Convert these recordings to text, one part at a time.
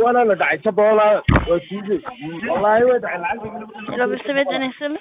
ولا لا داعي شبه ولا وسيدي والله ودع العلم لو بالسميت انا اسم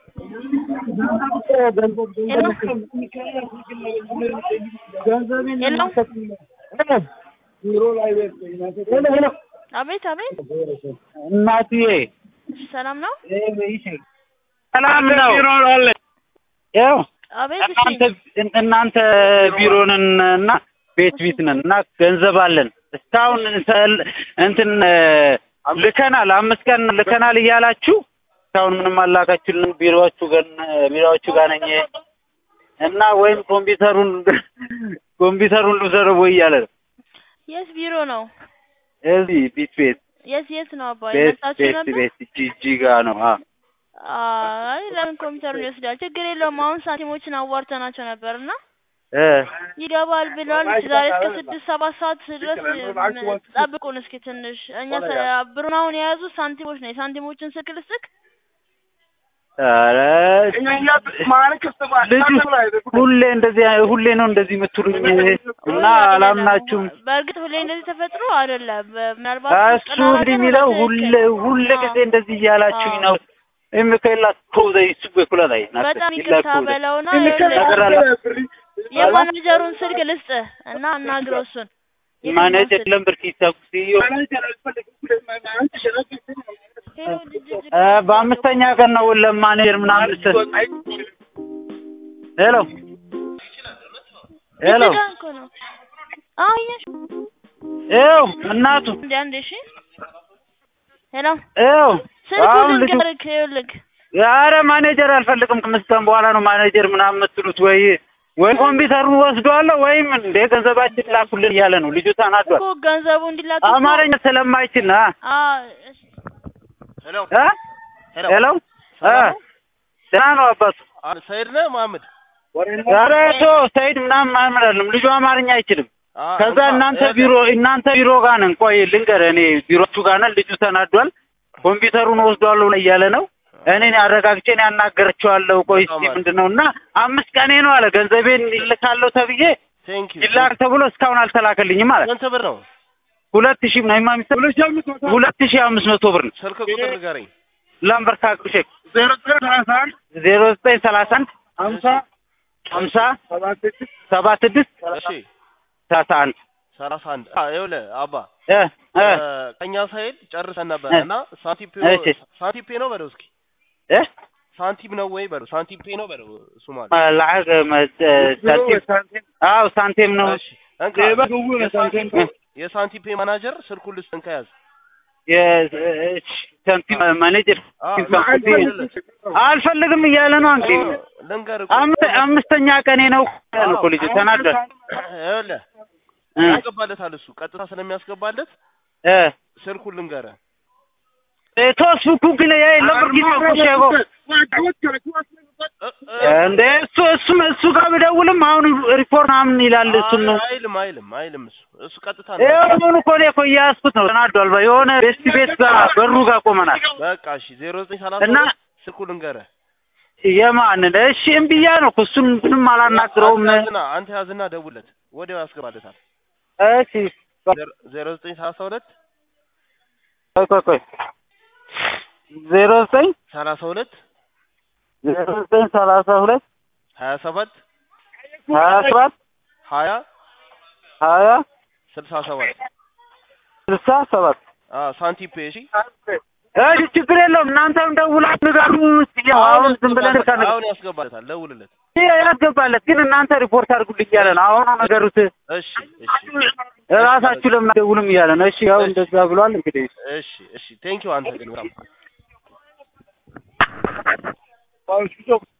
አቤት አቤት እናትዬ ሰላም ነው ሰላም ነው። ያው አቤት እሺ እናንተ እናንተ ቢሮ ነን እና ቤት ቤት ነን እና ገንዘብ አለን እስካሁን ሰል- እንትን ልከናል፣ አምስት ቀን ልከናል እያላችሁ እስካሁን ምንም አላካችሁልን። ቢሮዎቹ ጋር ቢሮዎቹ ጋር ነኝ እና ወይም ኮምፒውተሩን ኮምፒውተሩን ልውሰደው ወይ እያለ ነው። የት ቢሮ ነው እዚህ ቤት ቤት የት የት ነው አባ ቤት የመጣችሁ ቤት ነበር ቤት ጂጂ ጋር ነው። አዎ አይ ለምን ኮምፒውተሩን ይወስዳል ችግር የለውም አሁን ሳንቲሞችን አዋርተናቸው ነበር እና እ ይገባል ብለዋል ዛሬ እስከ ስድስት ሰባት ሰዓት ድረስ ም- ጠብቁን እስኪ ትንሽ እኛ ሰ- ብሩን አሁን የያዙ ሳንቲሞች ነው የሳንቲሞችን ስልክ ልስጥክ ኧረ ልጁ ሁሌ እንደዚህ ሁሌ ነው እንደዚህ የምትሉኝ እና አላምናችሁም። በእርግጥ ሁሌ እንደዚህ ተፈጥሮ አይደለም ምናልባት እሱ እንዲህ የሚለው ሁሌ ሁሌ ጊዜ እንደዚህ እያላችሁኝ ነው። የሚከላ ኮዘ ይስቡ ኩላላይ በጣም ይቅርታ በለውና ነገር አለ የማኔጀሩን ስልክ ልስጥህ እና አናግረው እሱን ማኔጀር ለምበር ሲሳኩሲዮ ሄሎ ልጅ በአምስተኛ ቀን ነው ለማኔጀር ምናምን ስ ሄሎ ሄሎ ልጅ ጋር እኮ ነው አዎ እያልሽ ይኸው እናቱ እንደ አንዴ እሺ ሄሎ ይኸው ስልኩን አሁን ልጁ ልንገርህ ይኸውልህ ኧረ ማኔጀር አልፈልግም። ከአምስት ቀን በኋላ ነው ማኔጀር ምናምን የምትሉት ወይ ወይ ኮምፒውተሩን ወስዷለሁ ወይም እንደ ገንዘባችን ላኩልን እያለ ነው ልጁ ተናዷል። እኮ ገንዘቡ እንዲላክ አማርኛ ስለማይችል አ አዎ እሺ ሄሎ አ ሄሎ አ ደህና ነው አባቱ። አ- ሰይድ ነህ መሀመድ? ኧረ ቶ ሰይድ ምናምን ምናምን አይደለም ልጁ አማርኛ አይችልም። አ- ከዛ እንኳን- እናንተ ይኸውልህ፣ ቢሮ እናንተ ቢሮ ጋር ነን። ቆይ ልንገርህ፣ እኔ ቢሮቹ ጋር ነን። ልጁ ተናዷል። ኮምፒውተሩን ወስዷለሁ ነው እያለ ነው። እኔ አረጋግጬ እኔ ያናገረችዋለሁ። ቆይ እስኪ ምንድን ነው እና አምስት ቀኔ ነው አለ ገንዘቤን ይልካለሁ ተብዬ ቴንክ ዩ ይላክ ተብሎ እስካሁን አልተላከልኝም አለ። ስንት ብር ነው? ሁለት ሺህ ነው የማሚስት ሁለት ሺህ አምስት መቶ ብር ነው። ስልክ ቁጥር ንገረኝ። ላምበርካ ሼክ ዜሮ ዘጠኝ ሰላሳ አንድ ሀምሳ ሀምሳ ሰባ ስድስት እሺ ሰላሳ አንድ ሰላሳ አንድ አ ይኸውልህ አባ እ እ እ፣ ከእኛ ሳይድ ጨርሰን ነበር እ። እና ሳንቲም እሺ። ሳንቲም ፔ ነው በለው እስኪ እ ሳንቲም ነው ወይ በለው ሳንቲም ፔ ነው በለው እሱ ማለት ለዓግ ሳንቲም አዎ ሳንቲም ነው። እሺ እንካ የሳንቲም የሳንቲም ፔ ማናጀር ስልኩን ልስጥን ከያዝ የሳንቲም ማኔጀር አ፣ አልፈልግም እያለ ነው እንግዲህ ልንገርህ አምስት- አምስተኛ ቀኔ ነው ያለ እኮ ልጁ ተናዷል። ይኸውልህ እ ያስገባለታል እሱ ቀጥታ ስለሚያስገባለት እ ስልኩን ልንገርህ ቶስቡኩ ግን የለም ጊዜ እኮ ሸጎ እ- እ- እንደ እሱ እሱ እሱ ጋር ብደውልም አሁን ሪፖርት ምናምን ይላል። እሱን ነው አይልም አይልም አይልም እሱ እሱ ቀጥታ ነው ይሁን እኮ እኔ እኮ እያያዝኩት ነው። ተናዷል። በ- የሆነ ቤስት ቤት ጋር በሩ ጋር ቆመናል በቃ እሺ ዜሮ ዘጠኝ ሰላሳ እና ሁለት ስልኩ ልንገርህ የማንን እሺ እምብያ ነው እኮ እሱን ምንም አላናግረውም። አንተ ያዝና አንተ ያዝና ደውለት ወዲያው ያስገባለታል እሺ ዜሮ- ዜሮ ዘጠኝ ሰላሳ ሁለት ቆይ ቆይ ቆይ ዜሮ ዘጠኝ ሰላሳ ሁለት ዜሮ ዘጠኝ ሰላሳ ሁለት ሀያ ሰባት ሀያ ሰባት ሀያ ሀያ ስልሳ ሰባት ስልሳ ሰባት አዎ ሳንቲም ፔ እሺ እሺ ችግር የለውም። እናንተም ደውላችሁ ንገሩ። እስኪ አሁን ዝም ብለን ያስገባለታል። ከነ አሁን ያስገባለታል ደውልለት ያስገባለት ግን እናንተ ሪፖርት አድርጉልኝ እያለ ነው። አሁን ነገሩት እሺ እሺ ራሳችሁ ለምን አትደውሉም እያለ ነው። እሺ ያው እንደዛ ብሏል እንግዲህ እሺ እሺ ቴንኪው አንተ ግን በጣም